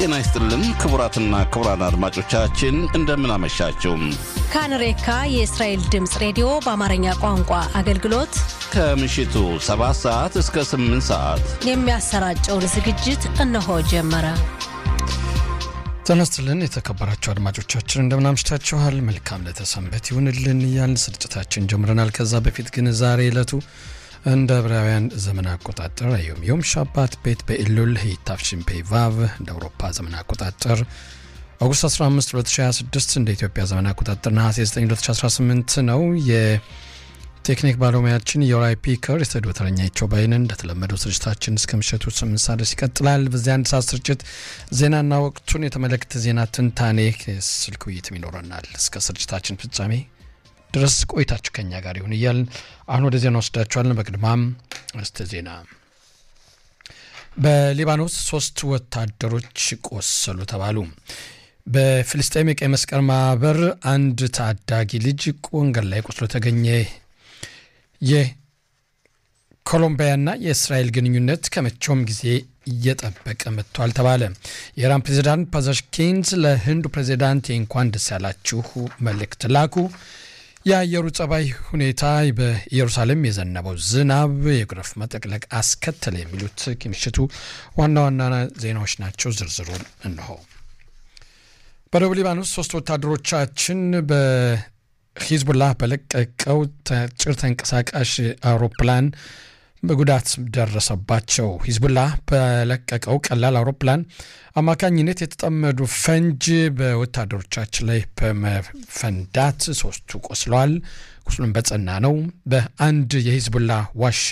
ጤና ይስጥልን ክቡራትና ክቡራን አድማጮቻችን እንደምን አመሻችሁ። ካንሬካ የእስራኤል ድምፅ ሬዲዮ በአማርኛ ቋንቋ አገልግሎት ከምሽቱ 7 ሰዓት እስከ 8 ሰዓት የሚያሰራጨውን ዝግጅት እነሆ ጀመረ። ጤና ይስጥልን የተከበራችሁ አድማጮቻችን እንደምን አምሽታችኋል። መልካም ለተሰንበት ይሁንልን እያልን ስርጭታችን ጀምረናል። ከዛ በፊት ግን ዛሬ ዕለቱ እንደ ዕብራውያን ዘመን አቆጣጠር ዮም ዮም ሻባት ቤት በኢሉል ሂታፍሽን ፔቫቭ እንደ አውሮፓ ዘመን አቆጣጠር ኦገስት 15 2026 እንደ ኢትዮጵያ ዘመን አቆጣጠር ነሐሴ 9 2018 ነው። የቴክኒክ ባለሙያችን የራይ ፒከር የስቱዲዮ ተረኛቸው ባይንን እንደተለመደው ስርጭታችን እስከ ምሽቱ 8 ሰዓት ድረስ ይቀጥላል። በዚህ አንድ ሰዓት ስርጭት ዜናና ወቅቱን የተመለከተ ዜና ትንታኔ ስልክ ውይይትም ይኖረናል። እስከ ስርጭታችን ፍጻሜ ድረስ ቆይታችሁ ከኛ ጋር ይሁን እያልን አሁን ወደ ዜና ወስዳችኋለን። በቅድማም እስተ ዜና በሊባኖስ ሶስት ወታደሮች ቆሰሉ ተባሉ። በፍልስጤም የቀይ መስቀል ማህበር አንድ ታዳጊ ልጅ ወንገድ ላይ ቆስሎ ተገኘ። የኮሎምቢያና የእስራኤል ግንኙነት ከመቼውም ጊዜ እየጠበቀ መጥቷል ተባለ። የኢራን ፕሬዚዳንት ፓዛሽኪንስ ለህንዱ ፕሬዚዳንት የእንኳን ደስ ያላችሁ መልእክት ላኩ። የአየሩ ጸባይ ሁኔታ በኢየሩሳሌም የዘነበው ዝናብ የጎርፍ መጥለቅለቅ አስከተለ። የሚሉት የምሽቱ ዋና ዋና ዜናዎች ናቸው። ዝርዝሩን እንሆ። በደቡብ ሊባኖስ ሶስት ወታደሮቻችን በሂዝቡላህ በለቀቀው ጭር ተንቀሳቃሽ አውሮፕላን በጉዳት ደረሰባቸው። ሂዝቡላህ በለቀቀው ቀላል አውሮፕላን አማካኝነት የተጠመዱ ፈንጅ በወታደሮቻችን ላይ በመፈንዳት ሶስቱ ቆስለዋል። ቁስሉም በጸና ነው። በአንድ የሂዝቡላ ዋሻ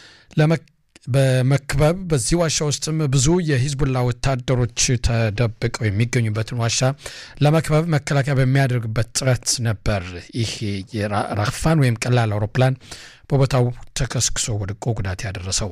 በመክበብ በዚህ ዋሻ ውስጥም ብዙ የሂዝቡላ ወታደሮች ተደብቀው የሚገኙበትን ዋሻ ለመክበብ መከላከያ በሚያደርግበት ጥረት ነበር ይህ የራክፋን ወይም ቀላል አውሮፕላን በቦታው ተከስክሶ ወድቆ ጉዳት ያደረሰው።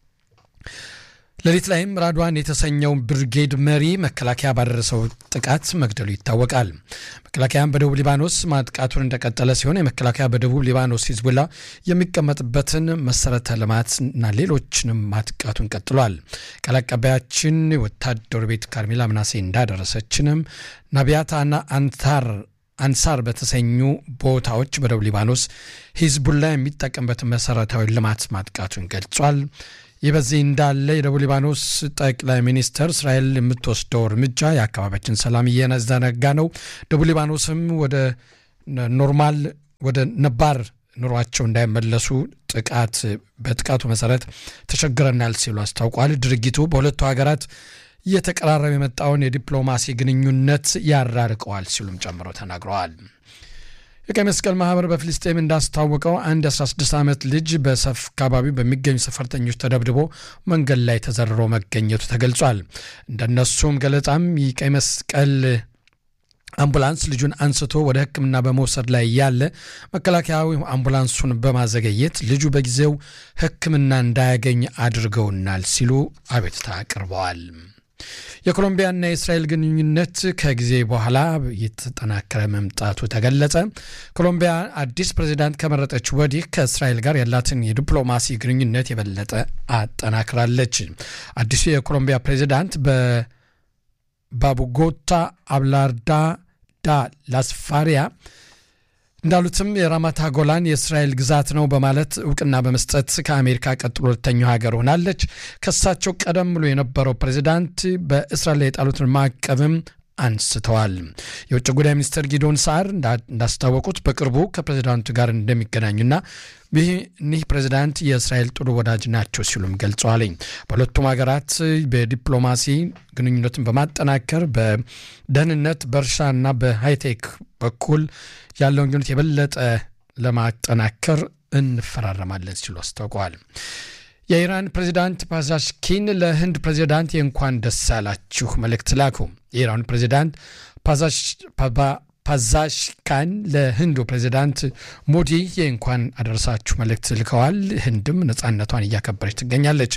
ሌሊት ላይም ራድዋን የተሰኘው ብርጌድ መሪ መከላከያ ባደረሰው ጥቃት መግደሉ ይታወቃል። መከላከያም በደቡብ ሊባኖስ ማጥቃቱን እንደቀጠለ ሲሆን የመከላከያ በደቡብ ሊባኖስ ሂዝቡላ የሚቀመጥበትን መሰረተ ልማትና ሌሎችንም ማጥቃቱን ቀጥሏል። ቃል አቀባያችን ወታደሩ ቤት ካርሜላ ምናሴ እንዳደረሰችንም ናቢያታና አንታር አንሳር በተሰኙ ቦታዎች በደቡብ ሊባኖስ ሂዝቡላ የሚጠቀምበትን መሰረታዊ ልማት ማጥቃቱን ገልጿል። ይህ በዚህ እንዳለ የደቡብ ሊባኖስ ጠቅላይ ሚኒስትር እስራኤል የምትወስደው እርምጃ የአካባቢያችን ሰላም እየዘነጋ ነው፣ ደቡብ ሊባኖስም ወደ ኖርማል ወደ ነባር ኑሯቸው እንዳይመለሱ ጥቃት በጥቃቱ መሰረት ተቸግረናል ሲሉ አስታውቋል። ድርጊቱ በሁለቱ ሀገራት እየተቀራረበ የመጣውን የዲፕሎማሲ ግንኙነት ያራርቀዋል ሲሉም ጨምረው ተናግረዋል። የቀይ መስቀል ማህበር በፍልስጤም እንዳስታወቀው አንድ 16 ዓመት ልጅ በሰፍ አካባቢ በሚገኙ ሰፈርተኞች ተደብድቦ መንገድ ላይ ተዘርሮ መገኘቱ ተገልጿል። እንደነሱም ገለጻም የቀይ መስቀል አምቡላንስ ልጁን አንስቶ ወደ ሕክምና በመውሰድ ላይ ያለ መከላከያዊ አምቡላንሱን በማዘገየት ልጁ በጊዜው ሕክምና እንዳያገኝ አድርገውናል ሲሉ አቤቱታ አቅርበዋል። የኮሎምቢያና የእስራኤል ግንኙነት ከጊዜ በኋላ የተጠናከረ መምጣቱ ተገለጸ። ኮሎምቢያ አዲስ ፕሬዚዳንት ከመረጠች ወዲህ ከእስራኤል ጋር ያላትን የዲፕሎማሲ ግንኙነት የበለጠ አጠናክራለች። አዲሱ የኮሎምቢያ ፕሬዚዳንት በባቡጎታ አብላርዳ ዳ ላስፋሪያ እንዳሉትም የራማታ ጎላን የእስራኤል ግዛት ነው በማለት እውቅና በመስጠት ከአሜሪካ ቀጥሎ ሁለተኛው ሀገር ሆናለች። ከሳቸው ቀደም ብሎ የነበረው ፕሬዚዳንት በእስራኤል ላይ የጣሉትን ማዕቀብም አንስተዋል። የውጭ ጉዳይ ሚኒስትር ጊዶን ሳር እንዳስታወቁት በቅርቡ ከፕሬዚዳንቱ ጋር እንደሚገናኙና ይህ ፕሬዚዳንት የእስራኤል ጥሩ ወዳጅ ናቸው ሲሉም ገልጸዋል። በሁለቱም ሀገራት በዲፕሎማሲ ግንኙነትን በማጠናከር በደህንነት፣ በእርሻና በሃይቴክ በኩል ያለውን ግንኙነት የበለጠ ለማጠናከር እንፈራረማለን ሲሉ አስታውቀዋል። የኢራን ፕሬዚዳንት ፓዛሽኪን ለህንድ ፕሬዚዳንት የእንኳን ደስ ያላችሁ መልእክት ላኩ። የኢራኑ ፕሬዚዳንት ፓዛሽካን ለህንዱ ፕሬዚዳንት ሞዲ የእንኳን አደረሳችሁ መልእክት ልከዋል። ህንድም ነፃነቷን እያከበረች ትገኛለች።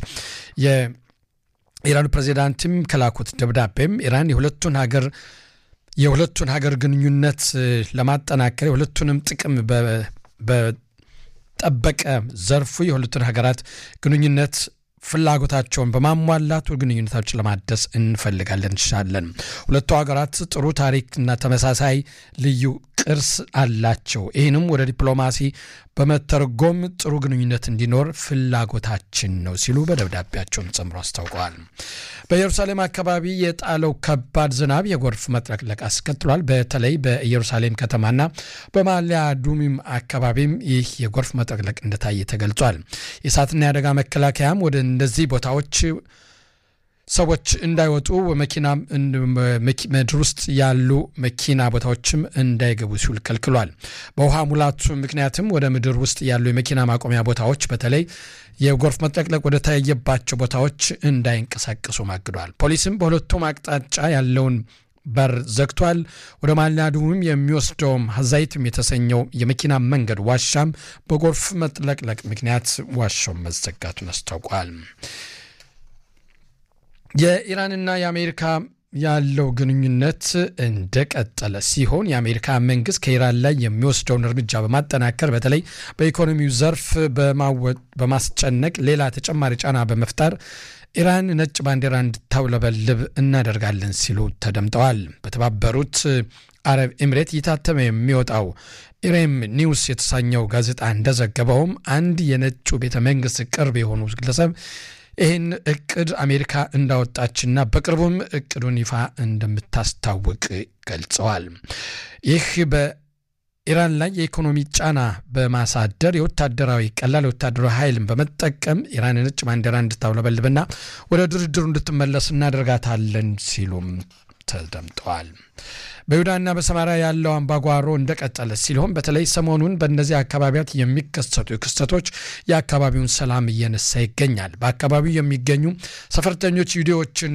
የኢራኑ ፕሬዚዳንትም ከላኩት ደብዳቤም ኢራን የሁለቱን ሀገር የሁለቱን ሀገር ግንኙነት ለማጠናከር የሁለቱንም ጥቅም በጠበቀ ዘርፉ የሁለቱን ሀገራት ግንኙነት ፍላጎታቸውን በማሟላት ግንኙነታችን ለማደስ እንፈልጋለን እንችላለን። ሁለቱ ሀገራት ጥሩ ታሪክና ተመሳሳይ ልዩ ቅርስ አላቸው። ይህንም ወደ ዲፕሎማሲ በመተርጎም ጥሩ ግንኙነት እንዲኖር ፍላጎታችን ነው ሲሉ በደብዳቤያቸውን ጨምሮ አስታውቀዋል። በኢየሩሳሌም አካባቢ የጣለው ከባድ ዝናብ የጎርፍ መጥለቅለቅ አስከትሏል። በተለይ በኢየሩሳሌም ከተማና በማሊያ ዱሚም አካባቢም ይህ የጎርፍ መጥለቅለቅ እንደታየ ተገልጿል። የእሳትና የአደጋ መከላከያም ወደ እነዚህ ቦታዎች ሰዎች እንዳይወጡ መኪና ምድር ውስጥ ያሉ መኪና ቦታዎችም እንዳይገቡ ሲል ከልክሏል። በውሃ ሙላቱ ምክንያትም ወደ ምድር ውስጥ ያሉ የመኪና ማቆሚያ ቦታዎች በተለይ የጎርፍ መጥለቅለቅ ወደ ታየባቸው ቦታዎች እንዳይንቀሳቀሱ ማግዷል። ፖሊስም በሁለቱም አቅጣጫ ያለውን በር ዘግቷል። ወደ ማሊያዱም የሚወስደውም ሀዛይትም የተሰኘው የመኪና መንገድ ዋሻም በጎርፍ መጥለቅለቅ ምክንያት ዋሻው መዘጋቱን አስታውቋል። የኢራንና የአሜሪካ ያለው ግንኙነት እንደቀጠለ ሲሆን የአሜሪካ መንግስት ከኢራን ላይ የሚወስደውን እርምጃ በማጠናከር በተለይ በኢኮኖሚው ዘርፍ በማስጨነቅ ሌላ ተጨማሪ ጫና በመፍጠር ኢራን ነጭ ባንዲራ እንድታውለበልብ እናደርጋለን ሲሉ ተደምጠዋል። በተባበሩት አረብ ኤምሬት እየታተመ የሚወጣው ኢሬም ኒውስ የተሰኘው ጋዜጣ እንደዘገበውም አንድ የነጩ ቤተ መንግስት ቅርብ የሆኑ ግለሰብ ይህን እቅድ አሜሪካ እንዳወጣችና በቅርቡም እቅዱን ይፋ እንደምታስታውቅ ገልጸዋል። ይህ በኢራን ላይ የኢኮኖሚ ጫና በማሳደር የወታደራዊ ቀላል የወታደራዊ ኃይልን በመጠቀም ኢራን ነጭ ባንዲራ እንድታውለበልብና ወደ ድርድሩ እንድትመለስ እናደርጋታለን ሲሉም ተደምጠዋል። በይሁዳና በሰማሪያ ያለው አምባጓሮ እንደቀጠለ ሲሆን በተለይ ሰሞኑን በእነዚህ አካባቢያት የሚከሰቱ ክስተቶች የአካባቢውን ሰላም እየነሳ ይገኛል። በአካባቢው የሚገኙ ሰፈርተኞች ይሁዲዎችና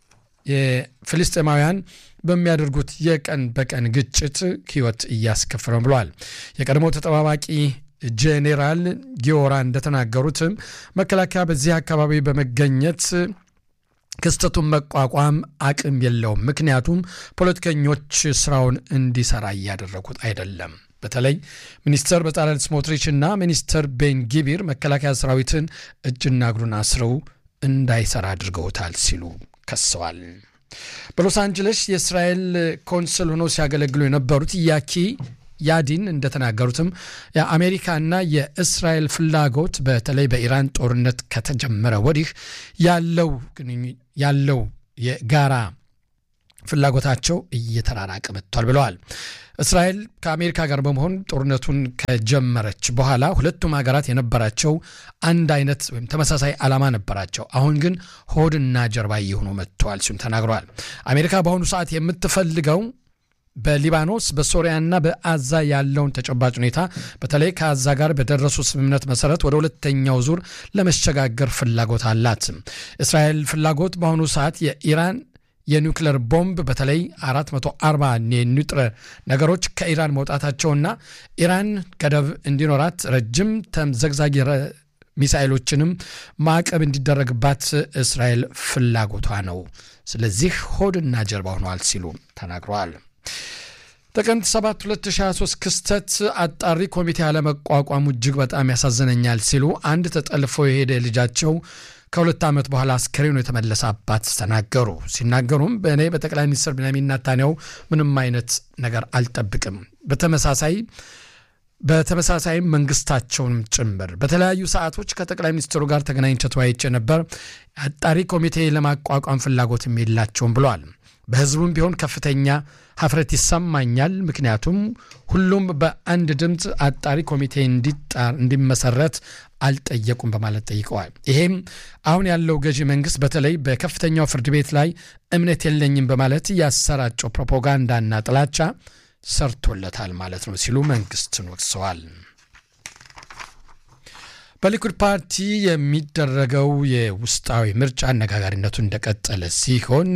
የፍልስጤማውያን በሚያደርጉት የቀን በቀን ግጭት ሕይወት እያስከፍረው ብለዋል። የቀድሞ ተጠባባቂ ጄኔራል ጊዮራ እንደተናገሩትም መከላከያ በዚህ አካባቢ በመገኘት ክስተቱን መቋቋም አቅም የለውም። ምክንያቱም ፖለቲከኞች ስራውን እንዲሰራ እያደረጉት አይደለም። በተለይ ሚኒስተር በጻለል ስሞትሪች እና ሚኒስተር ቤን ጊቢር መከላከያ ሰራዊትን እጅና እግሩን አስረው እንዳይሰራ አድርገውታል ሲሉ ከሰዋል። በሎስ አንጀለስ የእስራኤል ኮንስል ሆነው ሲያገለግሉ የነበሩት ያኪ ያዲን እንደተናገሩትም የአሜሪካና የእስራኤል ፍላጎት በተለይ በኢራን ጦርነት ከተጀመረ ወዲህ ያለው ያለው የጋራ ፍላጎታቸው እየተራራቀ መጥቷል ብለዋል። እስራኤል ከአሜሪካ ጋር በመሆን ጦርነቱን ከጀመረች በኋላ ሁለቱም ሀገራት የነበራቸው አንድ አይነት ወይም ተመሳሳይ ዓላማ ነበራቸው። አሁን ግን ሆድና ጀርባ እየሆኑ መጥተዋል ሲሉም ተናግረዋል። አሜሪካ በአሁኑ ሰዓት የምትፈልገው በሊባኖስ በሶሪያና በአዛ ያለውን ተጨባጭ ሁኔታ በተለይ ከአዛ ጋር በደረሱ ስምምነት መሰረት ወደ ሁለተኛው ዙር ለመሸጋገር ፍላጎት አላት። እስራኤል ፍላጎት በአሁኑ ሰዓት የኢራን የኒውክለር ቦምብ በተለይ 440 የኒውጥረ ነገሮች ከኢራን መውጣታቸውና ኢራን ገደብ እንዲኖራት ረጅም ተምዘግዛጊ ሚሳኤሎችንም ማዕቀብ እንዲደረግባት እስራኤል ፍላጎቷ ነው። ስለዚህ ሆድና ጀርባ ሆነዋል ሲሉ ተናግረዋል። ጥቅምት 7 2023 ክስተት አጣሪ ኮሚቴ አለመቋቋሙ እጅግ በጣም ያሳዝነኛል ሲሉ አንድ ተጠልፎ የሄደ ልጃቸው ከሁለት ዓመት በኋላ አስከሬኑ የተመለሰ አባት ተናገሩ። ሲናገሩም በእኔ በጠቅላይ ሚኒስትር ቤንያሚን ኔታንያሁ ምንም አይነት ነገር አልጠብቅም። በተመሳሳይ በተመሳሳይም መንግስታቸውንም ጭምር በተለያዩ ሰዓቶች ከጠቅላይ ሚኒስትሩ ጋር ተገናኝቼ ተወያይቼ ነበር። አጣሪ ኮሚቴ ለማቋቋም ፍላጎትም የላቸውም ብለዋል። በህዝቡም ቢሆን ከፍተኛ ሀፍረት ይሰማኛል። ምክንያቱም ሁሉም በአንድ ድምፅ አጣሪ ኮሚቴ እንዲመሰረት አልጠየቁም በማለት ጠይቀዋል። ይሄም አሁን ያለው ገዢ መንግስት በተለይ በከፍተኛው ፍርድ ቤት ላይ እምነት የለኝም በማለት ያሰራጨው ፕሮፓጋንዳና ጥላቻ ሰርቶለታል ማለት ነው ሲሉ መንግስትን ወቅሰዋል። በሊኩድ ፓርቲ የሚደረገው የውስጣዊ ምርጫ አነጋጋሪነቱ እንደቀጠለ ሲሆን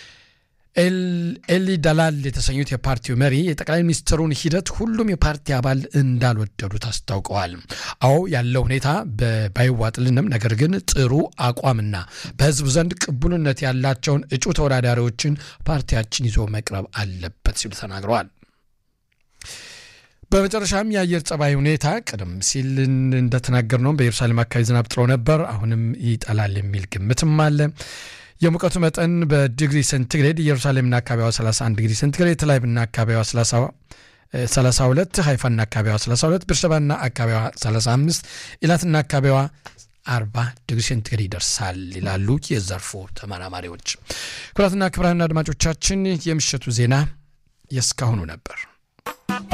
ኤሊ ዳላል የተሰኙት የፓርቲው መሪ የጠቅላይ ሚኒስትሩን ሂደት ሁሉም የፓርቲ አባል እንዳልወደዱት አስታውቀዋል። አዎ ያለው ሁኔታ ባይዋጥልንም፣ ነገር ግን ጥሩ አቋምና በህዝቡ ዘንድ ቅቡልነት ያላቸውን እጩ ተወዳዳሪዎችን ፓርቲያችን ይዞ መቅረብ አለበት ሲሉ ተናግረዋል። በመጨረሻም የአየር ጸባይ ሁኔታ ቀደም ሲል እንደተናገር ነው በኢየሩሳሌም አካባቢ ዝናብ ጥሎ ነበር። አሁንም ይጠላል የሚል ግምትም አለ። የሙቀቱ መጠን በዲግሪ ሴንቲግሬድ ኢየሩሳሌምና አካባቢዋ 31 ዲግሪ ሴንቲግሬድ፣ ተላይብና አካባቢዋ 32፣ ሃይፋና አካባቢዋ 32፣ ቤርሸባና አካባቢዋ 35፣ ኢላትና አካባቢዋ 40 ዲግሪ ሴንቲግሬድ ይደርሳል ይላሉ የዘርፉ ተመራማሪዎች። ክቡራትና ክቡራን አድማጮቻችን የምሽቱ ዜና የእስካሁኑ ነበር።